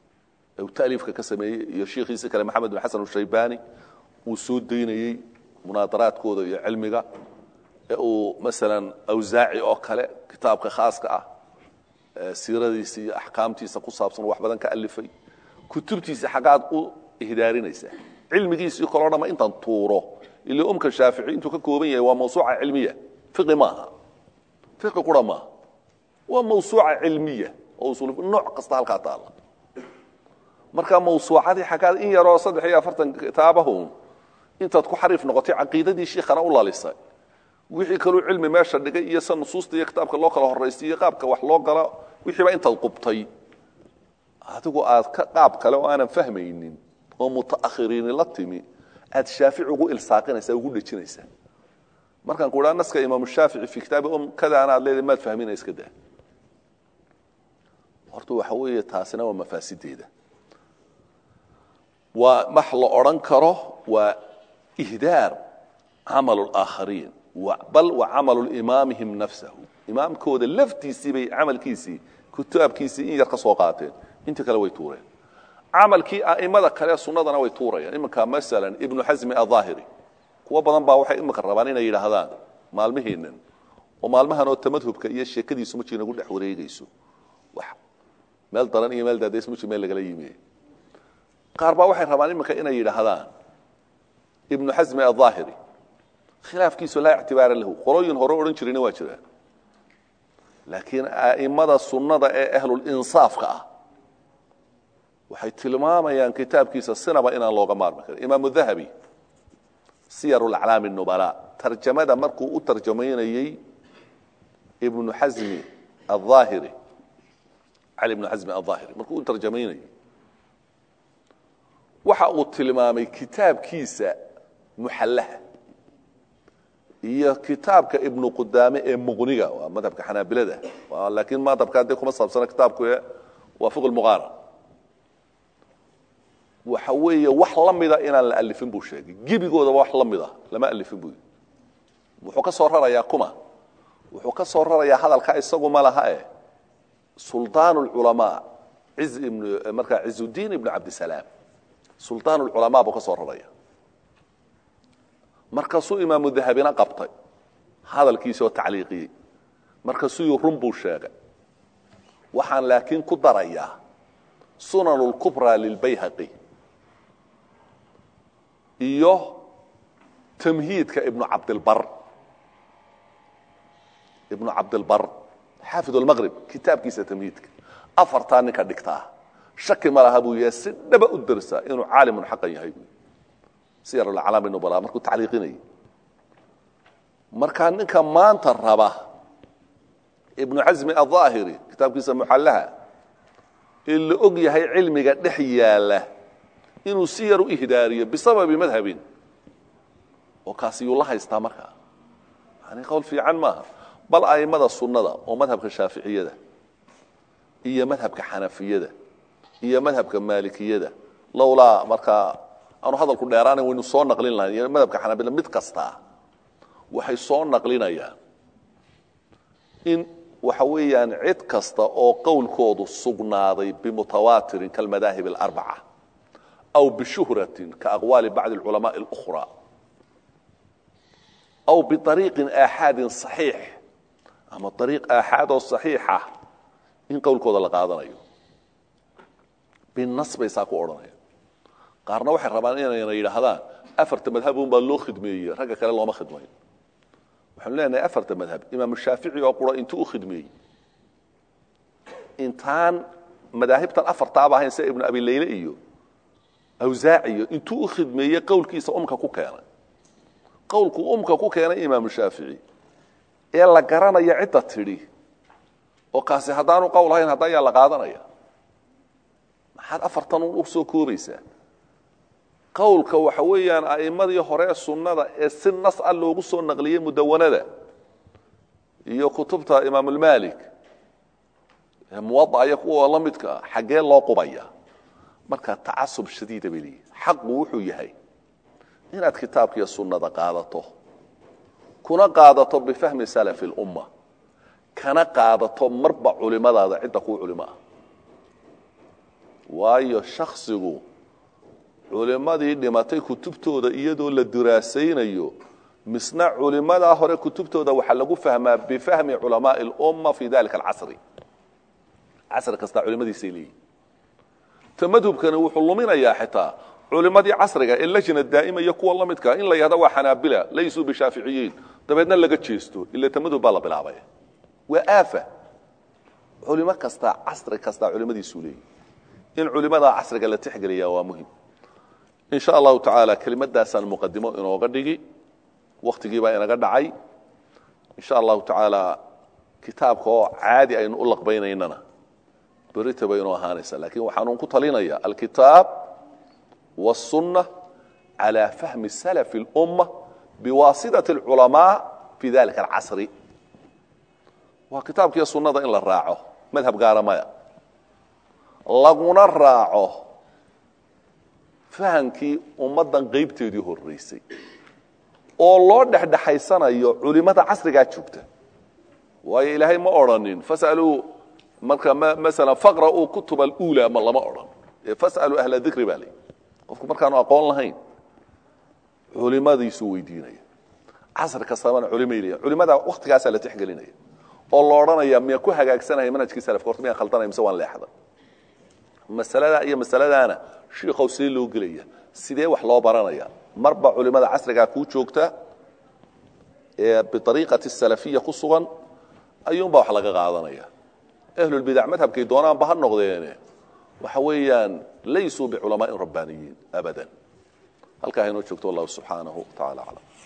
ee uu taaliifka ka sameeyey iyo shiikhiisi kale maxamed bin xasan ushaybani uu soo daynayey munaadaraadkooda iyo cilmiga ee uu masalan awsaaci oo kale kitaabka khaaska ah siiradiisa iyo axkaamtiisa ku saabsan wax badan ka alifay kutubtiisa xaggaad u ihdaarinaysaa cilmigiisii kaloo dhama intaan tuuro ila umka shaafici intuu ka kooban yahay waa mawsuuca cilmiya fiqi maaha fiqi qura maaha waa mawsuuca cilmiya oo usul nooc kasta halkaa taalla marka mawsuucadii xaggaad in yaroo saddex iyo afartan kitaabahun intaad ku xariif noqotay caqiidadii shiikhana u lalisay wixii kaluu cilmi meesha dhigay iyo sa nusuusta iyo kitaabka loo kala horaysiiyo qaabka wax loo gala wixiiba intaad qubtay adigu aad ka qaab kale oo aanan fahmaynin oo mutaakhiriini la timi aad shaafici ugu ilsaaqinaysaa ugu dhejinaysaa markaan ku idhaa naska imaamu shaafici fi kitaabi um kadaana aad leedahay maad fahmina iska daa horta waxa weeye taasina waa mafaasideeda waa wax la odhan karo waa ihdaar camal اlaakhariin bal wa camalu imaamihim nafsahu imaamkooda laftiisii bay camalkiisii kitaabkiisii in yar ka soo qaateen inta kale way tuureen camalkii a'imada kale sunnadana way tuurayaan iminka masalan ibnu xasmi aلظaahiri kuwo badan baa waxay imika rabaan inay yidhaahdaan maalmihiinan oo maalmahan oo tamadhubka iyo sheekadiisu markii nagu dhex wareegayso wax meel daran iyo meel daadays markii meel lagala yimi qaar baa waxay rabaan iminka inay yidhaahdaan ibnu xasmi aلظaahiri khilaafkiisu laa ictibaara lahu qolooyin hore odhan jirayna waa jiraan laakiin a'immada sunnada ee ahlulinsaafka ah waxay tilmaamayaan kitaabkiisa sinaba inaan looga maarmi karin imaamu dahabi siyaru laclaami nubala tarjamada markuu u tarjamaynayey ibnu xasmi aلظaahiri cali ibnu xasmi aلظaahiri markuu u tarjamaynayey waxa uu tilmaamay kitaabkiisa muxallaha iyo kitaabka ibnu qudaame ee muqniga waa madhabka xanaabilada laakiin madhabka dee kuma saabsana kitaabku waa fiq lmuqaaran waxa weeye wax la mida inaan la alifin buu sheegay gebigoodaba wax la mida lama alifin buu wuxuu ka soo rarayaa kuma wuxuu ka soo rarayaa hadalka isagu ma laha e suldaan اlculamaa iz ibn markaa cizudiin ibnu cabdisalaam suldaan اlculamaa buu ka soo raraya markaasuu imaamu dahabina qabtay hadalkiisi oo tacliiqiyey markaasuu run buu sheegay waxaan laakiin ku darayaa sunan اlkubraa lilbayhaqi iyo tamhiidka ibnu cabdilbar ibnu cabdilbar xaafid اlmaqrib kitaabkiisa tamhiidka afartaa ninka dhigtaa shaki ma laha buu yahay si dhaba u dersaa inuu caalimun xaqan yahay bu siyar aclaami nubala markuu tacliiqinayay markaa ninka maanta raba ibnu casmi aلظaahiri kitaabkiisa muxallaha ee la og yahay cilmiga dhex yaala inuu si yar u ihdaariyo bisababi madhabin oo kaasi yuu la haystaa markaa yani qowl fiican maaha bal a'immada sunnada oo madhabka shaaficiyada iyo madhabka xanafiyada iyo madhabka maalikiyada lowlaa markaa aanu hadalku dheeraana waynu soo naqlin lahayn iyo madhabka xanaabila mid kastaa waxay soo naqlinayaan in waxa weeyaan cid kasta oo qowlkoodu sugnaaday bimutawaatirin kalmadaahib اlarbaca aw bishuhratin kaaqwaali bacdi اlculamaءi اlأkhra aw biariiqin aaxaadin صaxiix ama ariiq aaxaad oo صaxiixa in qowlkooda la qaadanayo binas bay saa ku odhanaya qaarna waxay rabaan inayna yidhaahdaan afarta madhabun baa loo khidmeeyey ragga kale looma khidmayn waxaanu leenahay afarta madhab imaamu shaafici oo qura intuu u khidmeeyey intaan madaahibtan afartaaba ahayn sida ibnu abi leyle iyo awsaaciyo intuu u khidmeeyey qowlkiisa umka ku keenay qowlku umka ku keenay imaamu shaafici ee la garanaya cidda tidhi oo kaasi haddaanu qowl ahayn hadda ayaa la qaadanaya maxaad afartan un u soo koobaysaa qowlka waxa weeyaan a'immadii hore sunnada ee si nas a loogu soo naqliyey mudawanada iyo kutubta imaamulmalik ee muwadaca iyo kuwa la midka ah xaggee loo qubaya marka tacasub shadiida bay leeyihin xaqu wuxuu yahay inaad kitaabkiiyo sunnada qaadato kuna qaadato bifahmi salafi اlumma kana qaadato marba culimadaada cidda kuu culimo ah waayo shaksigu culimmadii dhimatay kutubtooda iyadoo la diraasaynayo misna culimadaa hore kutubtooda waxaa lagu fahmaa bifahmi culamaai اlumma fi dalika alcasri casri kastaa culimadiisay leeyihin ta madhubkani wuxuu luminayaa xitaa culimadii casriga ee lajna daa'ima iyo kuwa la midka in la yahda waa xanaabila laysuu bishaaficiyiin dabeedna laga jeesto ila ta madhub baa la bilaabay waa aafa culimo kastaa casri kastaa culimadiisuu leeyihi in culimadaa casriga la tixgeliyaa waa muhim in sha allahu tacaala kelimadaasaan muqadimo inooga dhigi waktigii baa inaga dhacay in sha allahu tacaala kitaabka oo caadi aynu u laqbaynaynana berita bay inoo ahaanaysa lakin waxaanun ku talinaya alkitaab wالsunة calى fahmi salaf اlumma biwaasitaة اlculamaa fi dalika alcasri waa kitaabkiiyo sunnada in la raaco madhab gaara maya laguna raaco fahamkii ummaddan qaybteedii horeysay oo loo dhexdhexaysanayo culimada casrigaa joogta waayo ilaahay ma odrhanin fasaluu marka maala faqra'uu kutub alula ma lama odhan ee fasaluu ahla dikri baa lay qofku markaanu aqoon lahayn culimadiisuu weydiinaya casri kastabana culimay leeyahin culimada waktigaasaa la tixgelinaya oo la odhanaya miya ku hagaagsanaya manhajkii salafka horta miyaan khaldanaya mise waan leexda masaladaa iyo masaladaana shiikow see loo gelaya sidee wax loo baranaya marba culimada casrigaa kuu joogta ee biariiqati salafiya ku sugan ayuunbaa wax laga qaadanaya ahlulbidac madhabkay doonaanba ha noqdeene waxa weeyaan laysuu biculamaa'in rabbaaniyiin abadan halkaa haynoo joogto wallahu subxaanahu wa tacala aclam